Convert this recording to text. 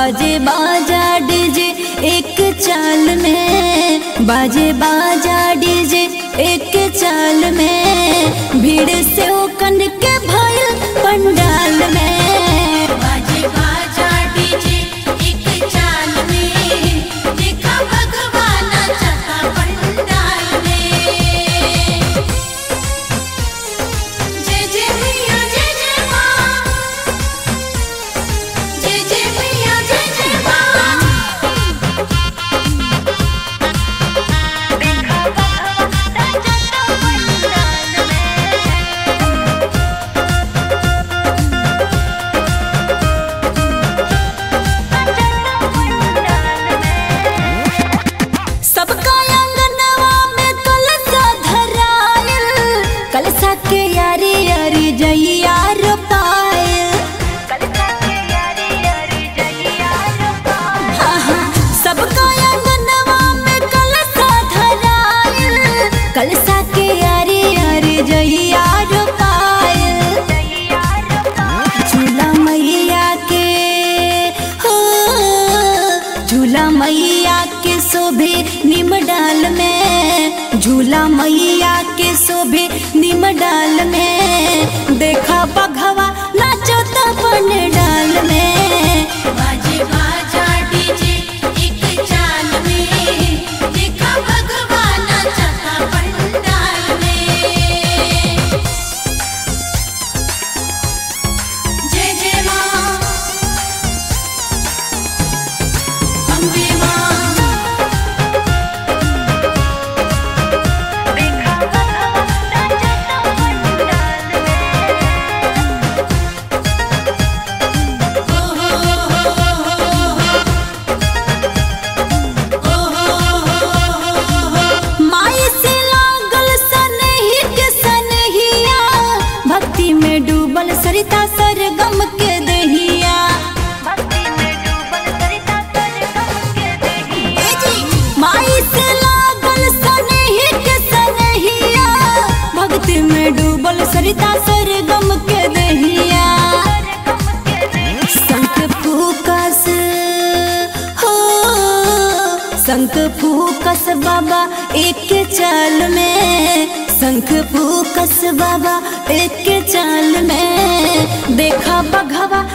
बाजे बाजा डीजे एक चाल में बाजे बाजा डीजे एक चाल में भीड़ से ओ कन के भइल पंडाल में बाजे बाजा डीजे एक चाल में देखा भगवान चका पंडाल में जय जय मैया जय जय माँ जय जय मैया जय जय माँ सबका आंगनवा में कलसा धरायल कलसा के यारी यारी जइया रोपायल हाँ, हाँ, सबका आंगनवा में कलसा धरायल कलसा के यारी यारी जइया रोपायल झूला मैया के हो झूला मैया के शोभे निम डाल में झूला मैया के शोभे निम डाल में देखा बघवा नाचो तपन डाल में बाजे बाजा डीजे एक चाल में देखा भगवान चका पंडाल में जय जय माँ अम्बे माँ माई से लागल सनही के सनहिया भक्ति में डूबल सरिता सरगम के दहिया माई से लागल सनही के सनहिया भक्ति में डूबल सरिता सरगम के दहिया शंख फूकस हो शंख फूकस बाबा एक चाल में शंख फूकस बाबा एक चाल में देखा बघवा